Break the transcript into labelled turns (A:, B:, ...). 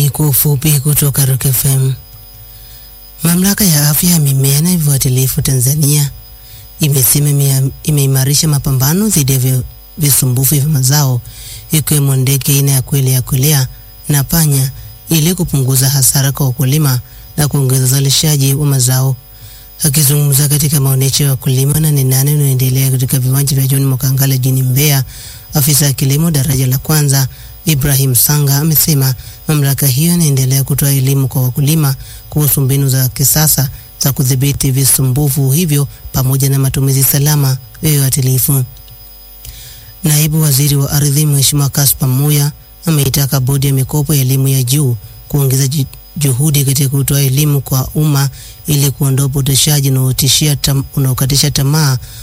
A: Habari kwa ufupi kutoka Rock FM. Mamlaka ya afya ya mimea na viuatilifu Tanzania imesema imeimarisha mapambano dhidi ya visumbufu vya mazao ikiwemo ndege aina ya kwele ya kwelea na panya ili kupunguza hasara kwa wakulima na kuongeza uzalishaji wa mazao. Akizungumza katika maonyesho ya wakulima na ni nane unaoendelea katika viwanja vya John Mokangala jijini Mbeya, afisa ya kilimo daraja la kwanza Ibrahim Sanga amesema mamlaka hiyo inaendelea kutoa elimu kwa wakulima kuhusu mbinu za kisasa za kudhibiti visumbufu hivyo pamoja na matumizi salama ya viuatilifu. Naibu Waziri wa Ardhi Mheshimiwa Kaspa Muya ameitaka Bodi ya Mikopo ya Elimu ya Juu kuongeza juhudi katika kutoa elimu kwa umma ili kuondoa upotoshaji unaokatisha tamaa